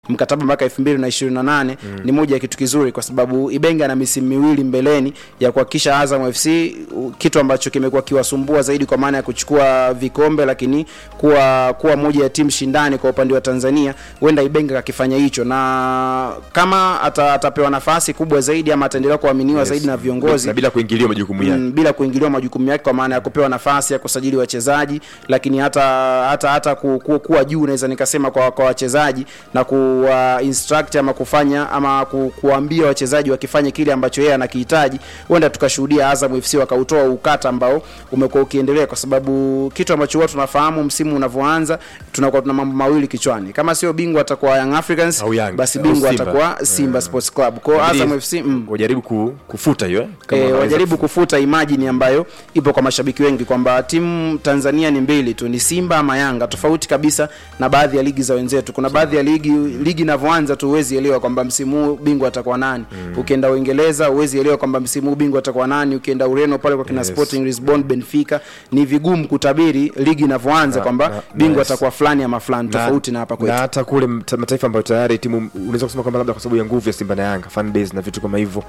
mkataba mpaka 2028 mm. ni moja ya kitu kizuri kwa sababu Ibenge ana misimu miwili mbeleni ya kuhakikisha Azam FC u- kitu ambacho kimekuwa kiwasumbua zaidi kwa maana ya kuchukua vikombe, lakini kuwa kuwa moja ya timu shindani kwa upande wa Tanzania, huenda Ibenge akifanya hicho, na kama ata, atapewa nafasi kubwa zaidi ama ataendelea kuaminiwa Yes. zaidi na viongozi na bila kuingiliwa majukumu yake mm, bila kuingiliwa majukumu yake kwa maana ya kupewa nafasi ya kusajili wachezaji, lakini hata hata hata ku, ku, kuwa juu naweza nikasema kwa kwa wachezaji na kuwa instruct ama kufanya ama ku, kuambia wachezaji wakifanye kile ambacho yeye anakihitaji, huenda tukashuhudia Azam FC wakautoa ukata ambao umekuwa ukiendelea, kwa sababu kitu ambacho huwa tunafahamu msimu unavyoanza, tunakuwa tuna mambo mawili kichwani, kama sio bingwa atakuwa Young Africans, Au Yanga, basi au bingwa Simba. atakuwa Simba Sports Club. Kwa hiyo Inabidi Azam FC mm, wajaribu ku, kufuta hiyo eh, kama e, wanaweza wajaribu kufuta. kufuta imajini ambayo ipo kwa mashabiki wengi kwamba timu Tanzania ni mbili tu, ni Simba ama Yanga, tofauti kabisa na baadhi ya ligi za wenzetu. Kuna baadhi ya ligi ligi inavyoanza tu huwezi elewa kwamba msimu huu bingwa atakuwa nani. Ukienda Uingereza huwezi elewa kwamba msimu huu bingwa atakuwa nani. Ukienda Ureno pale kwa kina Yes. Sporting Lisbon, Benfica, ni vigumu kutabiri ligi inavyoanza Na- kwamba na- bingwa yes. atakuwa fulani ama fulani, tofauti na hapa na kwetu. hata kule mta- mataifa ambayo tayari timu unaweza kusema kwamba labda kwa sababu ya nguvu ya Simba na Yanga fan base na vitu kama hivyo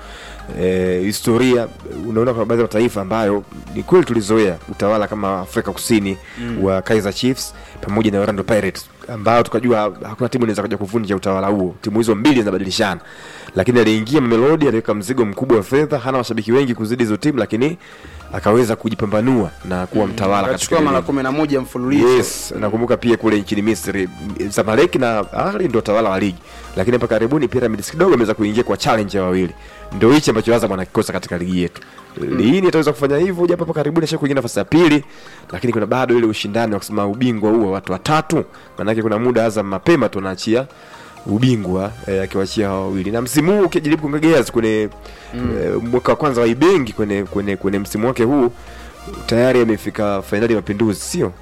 eh, historia unaona kwa baadhi ya mataifa ambayo ni kweli tulizoea utawala kama Afrika Kusini mm. wa Kaizer Chiefs pamoja na Orlando Pirates ambao tukajua hakuna timu inaweza kuja kuvunja utawala huo. Timu hizo mbili zinabadilishana, lakini aliingia Mamelodi, aliweka mzigo mkubwa wa fedha, hana washabiki wengi kuzidi hizo timu, lakini akaweza kujipambanua na kuwa mtawala katika Akachukua mara ligi. 11 mfululizo. Yes, nakumbuka pia kule nchini Misri Zamalek na Ahli ndio tawala wa ligi, lakini hapa karibuni Pyramids kidogo ameweza kuingia kwa challenge ya wawili. Ndio hichi ambacho Azam anakikosa katika ligi yetu. Lini ataweza kufanya hivyo? Japo hapa karibuni asha kuingia nafasi ya pili, lakini kuna bado ile ushindani wa kusema ubingwa huo watu watatu. Maanake kuna muda Azam mapema tunaachia ubingwa eh, akiwachia hao wawili na msimu huu ukijaribu kuongea kwenye eh, mwaka wa kwanza wa Ibengi kwenye kwenye kwenye msimu wake huu tayari amefika fainali ya Mapinduzi, sio?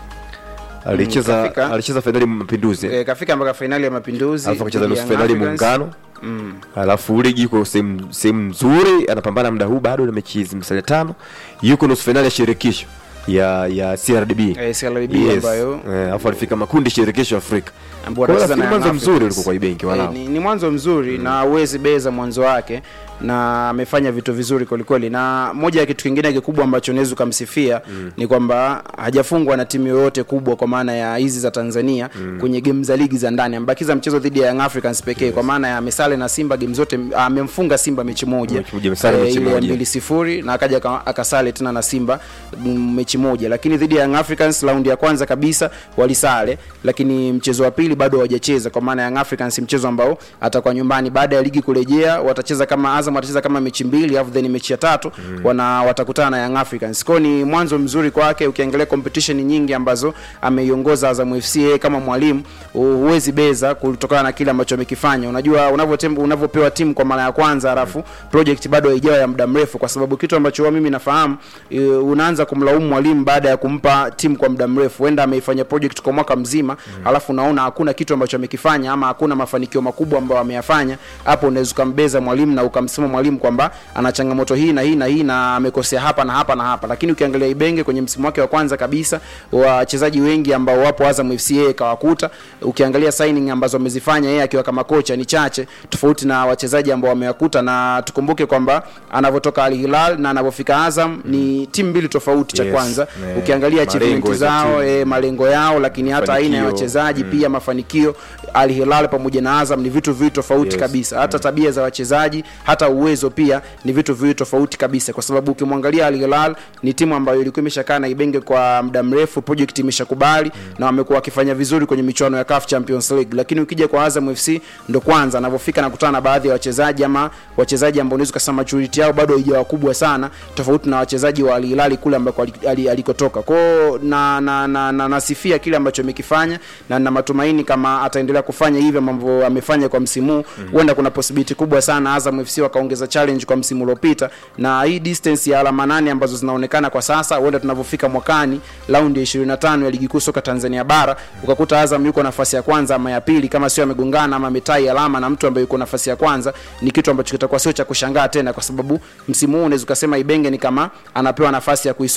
Alicheza kafika. alicheza fainali ya Mapinduzi E, kafika mpaka fainali ya Mapinduzi, alafu akacheza dhidi nusu ya fainali Young Africans. Muungano Mm. alafu ligi yuko sehemu sehemu nzuri, anapambana muda huu bado na mechi zimsalia tano, yuko nusu fainali ya shirikisho ya ya CRDB Eh, CRDB Yes. ambayo Eh, alafu alifika makundi shirikisho Afrika. ambao Kwa hiyo wanacheza na nafikiri Young mwanzo mzuri Africans. ulikuwa kwa Ibenki Eh, walao. ni, ni mwanzo mzuri na huwezi beza mwanzo wake na amefanya vitu vizuri kwelikweli, na moja ya kitu kingine kikubwa ambacho unaweza ukamsifia ni kwamba hajafungwa na timu yoyote kubwa kwa maana ya hizi za Tanzania kwenye game za ligi za ndani. Amebakiza mchezo dhidi ya Young Africans pekee kwa maana ya amesale na Simba game zote, amemfunga Simba mechi moja Mechi moja, amesale mechi ile ya moja. mbili sifuri na akaja aka- akasale tena na Simba mm, mechi moja, lakini dhidi ya Young Africans raundi ya kwanza kabisa walisale, lakini mchezo wa pili bado hawajacheza, kwa maana Young Africans mchezo ambao atakuwa nyumbani baada ya ligi kurejea, watacheza kama Azam watacheza kama mechi mbili, alafu then mechi ya tatu wana watakutana na Young Africans. Kwa hiyo ni mwanzo mzuri kwake, ukiangalia competition nyingi ambazo ameiongoza Azam FC yeye kama mwalimu, huwezi beza kutokana na kile ambacho amekifanya. Unajua unavyotem- unavyopewa timu kwa mara ya kwanza alafu project bado haijawa ya muda mrefu, kwa sababu kitu ambacho huwa mimi nafahamu e, unaanza kumlaumu mwalimu baada ya kumpa timu kwa muda mrefu. Huenda ameifanya project kwa mwaka mzima alafu unaona hakuna kitu ambacho amekifanya ama hakuna mafanikio makubwa ambayo ameyafanya, hapo unaweza ukambeza mwalimu na ukamsema mwalimu kwamba ana changamoto hii na hii na hii na amekosea hapa na hapa na hapa. Lakini ukiangalia Ibenge kwenye msimu wake wa kwanza kabisa, wachezaji wengi ambao wapo Azam FC yeye kawakuta. Ukiangalia signing ambazo amezifanya yeye akiwa kama kocha ni chache, tofauti na wachezaji ambao wamewakuta, na tukumbuke kwamba anavyotoka Al Hilal na anavyofika Azam ni timu mbili tofauti. Cha Yes. kwanza Eh, ukiangalia malengo achievement za zao timu. e, malengo yao, lakini hata aina ya Mafanikio. wachezaji pia mafanikio. Al Hilal pamoja na Azam ni vitu viwili tofauti Yes. kabisa, hata tabia za wachezaji, hata uwezo pia ni vitu viwili tofauti kabisa, kwa sababu ukimwangalia Al Hilal ni timu ambayo ilikuwa imeshakaa na Ibenge kwa muda mrefu, project imeshakubali na wamekuwa wakifanya vizuri kwenye michuano ya CAF Champions League, lakini ukija kwa Azam FC ndo kwanza anavyofika na kutana na baadhi ya wachezaji ama wachezaji ambao unaweza kusema maturity yao bado haijawa kubwa sana, tofauti na wachezaji wa Al Hilal kule ambako ali- ali- alikotoka. Kwao na, na, na, na nasifia kile ambacho amekifanya na na matumaini kama ataendelea kufanya hivyo ambavyo amefanya kwa msimu huu, huenda kuna possibility kubwa sana Azam FC wakaongeza challenge kwa msimu uliopita, na hii distance ya alama nane ambazo zinaonekana kwa sasa, huenda tunavyofika mwakani raundi ya 25 ya ligi kuu soka Tanzania bara ukakuta Azam yuko nafasi ya kwanza ama ya pili, kama sio amegongana ama ametai alama na mtu ambaye yuko nafasi ya kwanza, ni kitu ambacho kitakuwa sio cha kushangaa tena, kwa sababu msimu huu unaweza ukasema Ibenge ni kama anapewa nafasi ya kuisoma ligi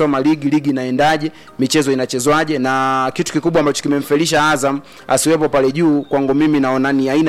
ligi inaendaje michezo inachezwaje na kitu kikubwa ambacho kimemfelisha azam asiwepo pale juu kwangu mimi naona ni aina